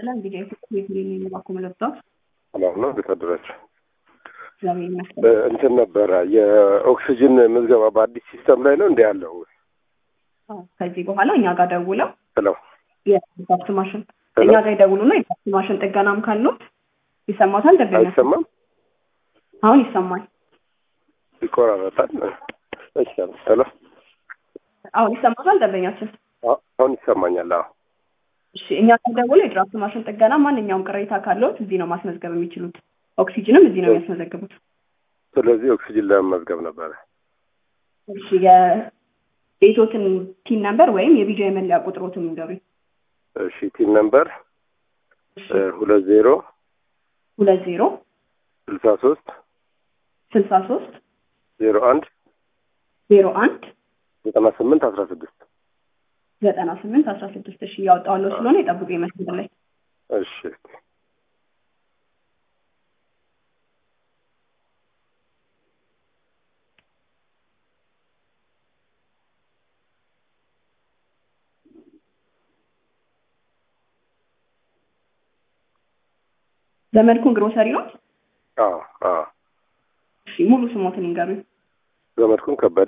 ይስጥልን። ቪዲዮ ቤት የሚባኩ መለብቶች ሰላም ነው። እንዴት አደራችሁ? እግዚአብሔር ይመስገን። እንትን ነበረ የኦክሲጅን ምዝገባ በአዲስ ሲስተም ላይ ነው እንዲ ያለው አዎ፣ ከዚህ በኋላ እኛ ጋር ደውለው ብለው የድራፍት ማሽን እኛ ጋር ይደውሉና የድራፍት ማሽን ጥገናም ካሉት ይሰማታል። ደንበኛ አይሰማም፣ አሁን ይሰማል። ይቆራረጣል። እሺ፣ ሄሎ፣ አሁን ይሰማታል ደንበኛችን። አሁን ይሰማኛል። አዎ፣ እሺ፣ እኛ ጋር ደውለው የድራፍት ማሽን ጥገና ማንኛውም ቅሬታ ካለዎት እዚህ ነው ማስመዝገብ የሚችሉት። ኦክሲጅንም እዚህ ነው የሚያስመዘግቡት። ስለዚህ ኦክሲጅን ለመመዝገብ ነበረ። እሺ፣ የቤቶትን ቲን ነምበር ወይም የቢጃ የመለያ ቁጥሮትን ይንገሩኝ። እሺ፣ ቲን ነምበር ሁለት ዜሮ ሁለት ዜሮ ስልሳ ሶስት ስልሳ ሶስት ዜሮ አንድ ዜሮ አንድ ዘጠና ስምንት አስራ ስድስት ዘጠና ስምንት አስራ ስድስት እሺ እያወጣዋለሁ ስለሆነ የጠብቁ ይመስል ላይ እሺ ዘመድኩን ግሮሰሪ ነው። አዎ አዎ እሺ ሙሉ ስሞትን ይንገሩኝ። ዘመድኩን ከበደ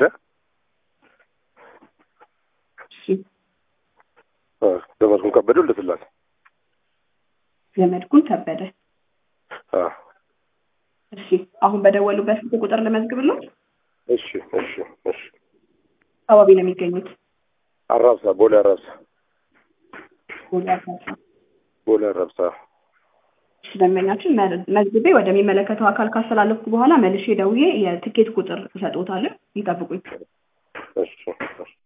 እሺ አ፣ ዘመድኩን ከበደ ወልደስላሴ ዘመድኩን ከበደ። አ፣ እሺ አሁን በደወሉበት ስልክ ቁጥር ልመዝግብለው። እሺ እሺ እሺ አካባቢ ነው የሚገኙት። አራብሳ ቦሌ አራብሳ ቦሌ አራብሳ። ቦሌ አራብሳ እሺ ደንበኛችን መ- መዝግቤ ወደሚመለከተው አካል ካስተላለፍኩ በኋላ መልሼ ደውዬ የትኬት ቁጥር እሰጥዎታለሁ። ይጠብቁኝ። እሺ እሺ